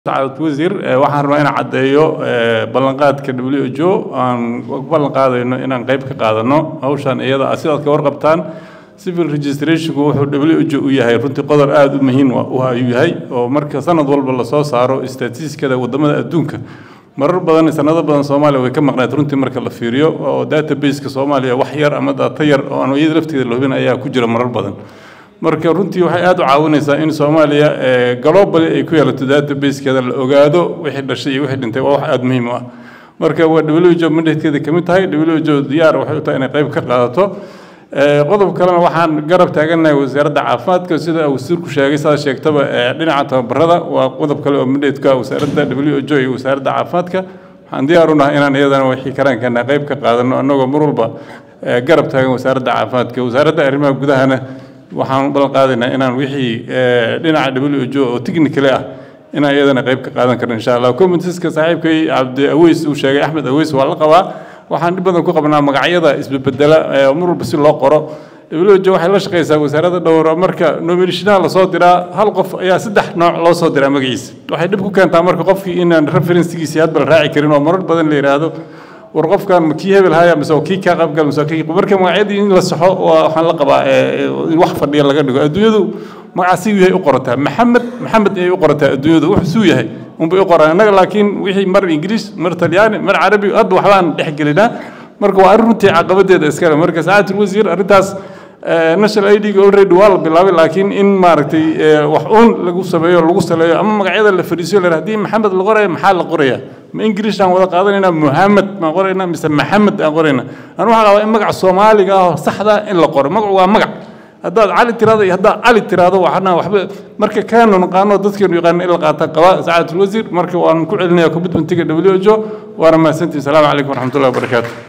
sacad wasiir waxaan rabaa inaan caddeeyo ballanqaadka w h o aan ku ballan qaadayno inaan qayb ka qaadano hawshan iyada ah sidaad ka warqabtaan civil registrationku wuxuu w h o u yahay runtii qodob aada u muhiim ayuu yahay oo marka sanad walba lasoo saaro statistiskada wadamada adduunka marar badan sanado badan soomaaliya way ka maqnayd runtii marka la fiiriyo oo databaseka soomaaliya wax yar ama data yar oo aan iyada lafteeda la hubin ayaa ku jira marar badan marka runtii waxay aada u caawinaysaa in soomaaliya globally ay ku yeelato databasekeeda la ogaado wixii dhashay iyo wixii dhintay waa wax aada muhiim u ah marka waa w h o mandatekeeda ka mid tahay w h o diyaar waxay u tahay inay qayb ka qaadato qodob kalena waxaan garab taagannahay wasaaradda caafimaadka sida wasiirku sheegay sidaa sheegtaba dhinaca tababarada waa qodob kale oo mandateka wasaaradda w h o iyo wasaaradda caafimaadka waxaan diyaar u nahay inaan iyadana wixii karaankana qayb ka qaadano annagoo mar walba garab taagan wasaaradda caafimaadka wasaaradda arrimaha gudahana waxaan ballan qaadaynaa inaan wixii dhinaca w h o oo technically ah inaan iyadana qayb ka qaadan karno insha allah committeeska saaxiibkay cabdi aweys uu sheegay axmed aweys waa la qabaa waxaan dhib badan ku qabnaa magacyada isbedbedela mar walba si loo qoro w h o waxay la shaqaysaa wasaaradda dhowr marka nominashinaha lasoo diraa hal qof ayaa saddex nooc loo soo diraa magaciisa waxay dhib ku keentaa marka qofkii inaan referensigiisii hadba la raaci karin oo marar badan la yidhaahdo war qofkan ma kii hebel haya mise kii kaa qaybgal mise kii marka magacyadii in la saxo waxaan la qabaa in wax fadhiya laga dhigo adduunyadu magaca si yahay u qorataa maxamed maxamed ayay u qorataa adduunyadu wax suu yahay unbay u qoraan innaga laakiin wixii mar ingiriis mar talyaani mar carabi hadda waxbaan dhex gelinaa marka waa arrin runtii caqabadeeda iskale marka saacatul wasiir arrintaas national id ga already waa la bilaabay laakiin in maaragtay wax uun lagu sameeyo lagu saleeyo ama magacyada la fadhiisiyo la haddii maxamed la qoraya maxaa la qoraya ma ingiriis aan wada qaadanaynaa muhamed maan qoraynaa mise maxamed aan qoraynaa anu waxaa qabaa in magaca soomaaliga ah oo saxda in la qoro magacu waa magac haddaad cali tiraado iyo haddaad cali tiraado waxna waxba marka kaanu naqaano dadkeenu yaqaano in la qaata qaba saacatul wasiir marka waan ku celinaya commitmentiga w h o waana mahadsantihi asalaamu calaykum waraxmatullahi wabarakaatu